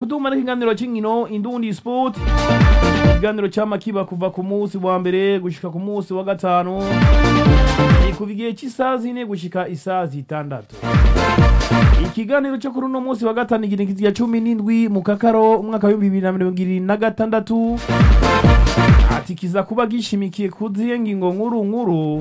kuduma n'ikiganiro cy'inkino indundi sport ikiganiro cyama kiba kuva ku munsi wa mbere gushika ku munsi wa gatanu ni kuva igihe cy'isaha zine gushika isaha zitandatu ikiganiro cyo kuri uno munsi wa gatanu igihe ya cumi n'indwi mu kakaro umwaka w'ibihumbi bibiri na mirongo ibiri na gatandatu ati kiza kuba gishimikiye ku zihe ngingo nkuru nkuru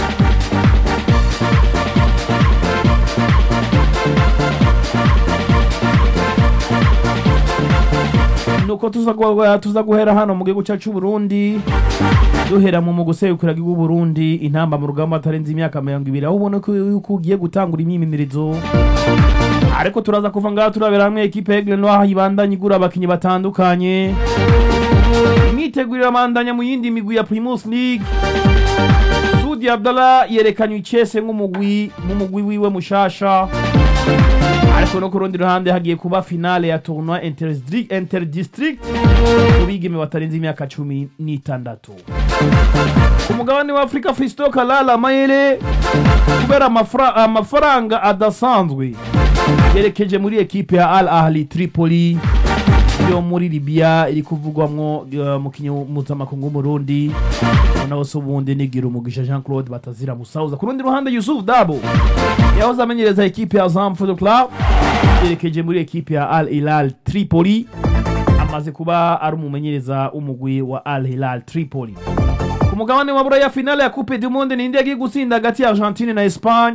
nuko tuza gu- tuza guhera hano mu gihugu cyacu Burundi duhera mu mu guserukira igihugu Burundi intamba mu rugamba atarenze imyaka mirongo ibiri aho ubona ko yuko ugiye gutangura imyimenyerezo ariko turaza kuva ngaha turabera hamwe ekipe Aigle Noir ibandanya igura abakinyi batandukanye imyitegurire amandanya mu yindi migwi ya Primus League Sudi Abdallah yerekanye icese nk'umugwi nk'umugwi wiwe mushasha ariko no ku rundi ruhande hagiye kuba finale ya tournoi interdistrict, interdistrict ku bigeme batarenze imyaka cumi n'itandatu ku mugabane wa afurika fisto kalala mayere kubera amafra- amafaranga adasanzwe yerekeje muri ekipe ya al ahli tripoli yo muri libya iri kuvugwamwo uh, mukinyi mpuzamakungu w'umurundi nawe se ubundi nigira umugisha jean claude batazira musauza ku rundi ruhande yusuf dabo yahoze amenyereza ekipe ya zam football club yerekeje muri ekipe ya al hilal tripoli amaze kuba ari umumenyereza w'umugwi wa al hilal tripoli ku mugabane wa buraya finale ya coupe du monde ni yagiye gutsinda hagati ya argentine na espagne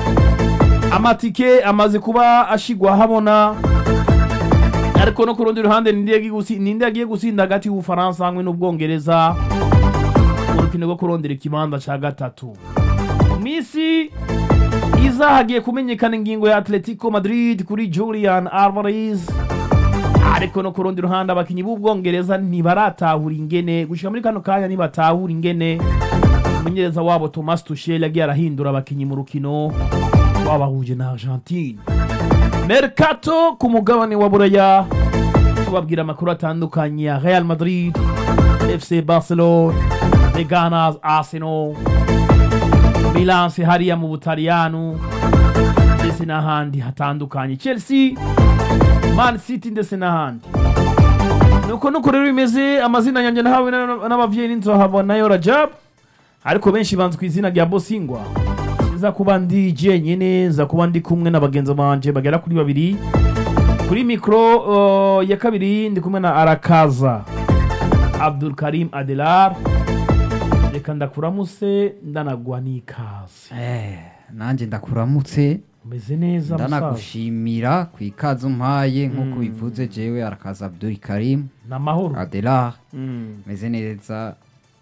amatike amaze kuba ashigwa habona ariko no ku rundi ruhande ninde yagiye gusi- ninde yagiye gutsinda hagati y'ubufaransa hamwe n'ubwongereza mu rukino rwo kurondera ikibanza cya gatatu mu minsi iza hagiye kumenyekana ingingo ya atletico madrid kuri julian alvarez ariko no ku rundi ruhande abakinyi b'ubwongereza ntibaratahura ingene gushika muri kano kanya ntibatahura ingene umumenyereza wabo thomas tuchel yagiye arahindura abakinyi mu rukino wabahuje na argentine mercato ku mugabane wa buraya tubabwira amakuru atandukanye ya real madrid fc barcelona the gunners arsenal milanse hariya mu butaliyanu ndetse n'ahandi hatandukanye chelsea man city ndetse n'ahandi nuko nuko rero bimeze amazina yanjye nahawe na- n'abavyeyi n'inzohava nayo rajab ariko benshi banzi ku izina rya bosingwa nza kuba ndi jenyine nza kuba ndi kumwe na bagenzi banje bagera kuri babiri kuri mikoro uh, ya kabiri ndi kumwe na arakaza abdul karim adelar reka ndakuramuse ndanagwa n'ikaze Eh, nanjye ndakuramutse umeze neza musaza ndanagushimira ku ikaze umpaye nk'uko bivuze jewe arakaza abdul karim ni amahoro adelar Mm, meze neza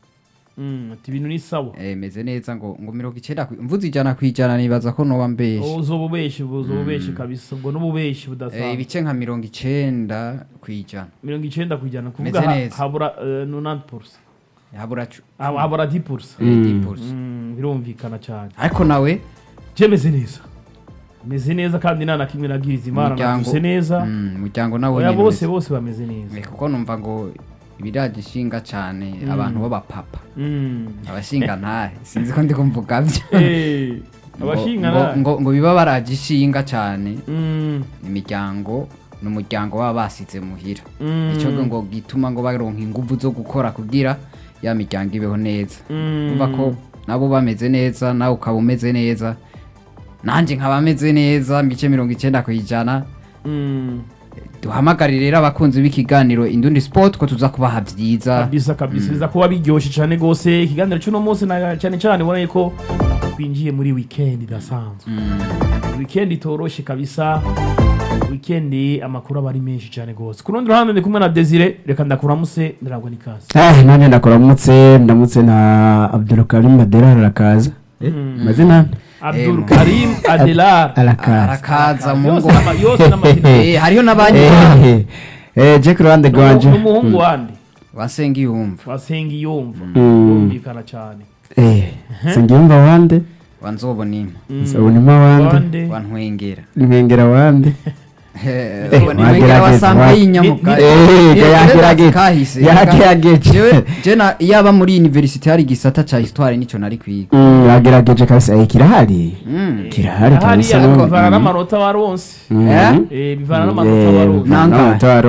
mm, ati ibintu ni sawa eh, meze neza ngo ngo mirongo icenda ku- mvuze ijana ku ijana nibaza ko noba mbeshe uzoba ubeshi uzoba ubeshi kabisa ubwo n'ububeshi Eh, budasanzwe ibice nka mirongo icenda ku ijana mirongo icenda ku ijana kuvuga Meze ha- neza. habura nonante purusa habura cu- habura di purusa eh, 10%. Mm, birumvikana cyane ariko nawe je meze neza meze neza kandi nta na kimwe nabwiriza imana Umuryango- navuze neza mm, umuryango nawe oya nyene bose umeze- bose bameze neza Eh, kuko numva ngo ibiraje ishinga cane abantu b'abapapa Mm. abashinga ntahe sinzi ko ndi kumvuga vyo Eh, abashinga ngo, na- ngo, ngo biba baraje ishinga cane Mm, imiryango ni umuryango baba basize muhira mm, icyo ngo gituma ngo baronka inguvu zo gukora kugira ya miryango ibeho neza mm. umva ko nabo bameze neza nawe ukaba umeze neza nanjye nkaba meze neza mice mirongo icenda ku ijana Mm. duhamagarire rero abakunzi b'ikiganiro indundi sport ko tuza kubaha vyiza kabisa kabisa biza kuba biryoshye cyane rwose ikiganiro cy'uno munsi na cyane cyane ubona ko twinjiye muri weekend idasanzwe weekend itoroshye kabisa weekend amakuru aba ari menshi cyane rwose ku rundi ruhande ndi kumwe na desire reka ndakuramuse ndaragwa n'ikaze Ah, nanjye ndakuramutse ndamutse na abdulkarim adelar arakaza Eh, mazina abdul Eh, karim adelar arakaza arakaza mu yose ngo n'ama- yose n'amazina Eh, hariho n'abandi Eh, eh, je ku ruhande rwanje n'umuhungu wandi wasenga iyumva wasenga iyumva Mm. yumvikana cyane Eh, singiyumva wande wanzobona impa nsabonima wande wande wantwengera nkengera wande wantwengera wagerageza, wasanga wa- y'inyamuka Eh, Eh, yagerageje kahise yagerageje Jewe- je na yaba muri universite hari igisata ca histoire nico nari kwiga Mm, yagerageje kabisa Eh, kirahari Mm. kirahari kabisa hariya no- bivana Mm. n'amanota waronse Mm. Eh? Eh, bivana n'amanota Eh, waronse Nangahe? n'amanota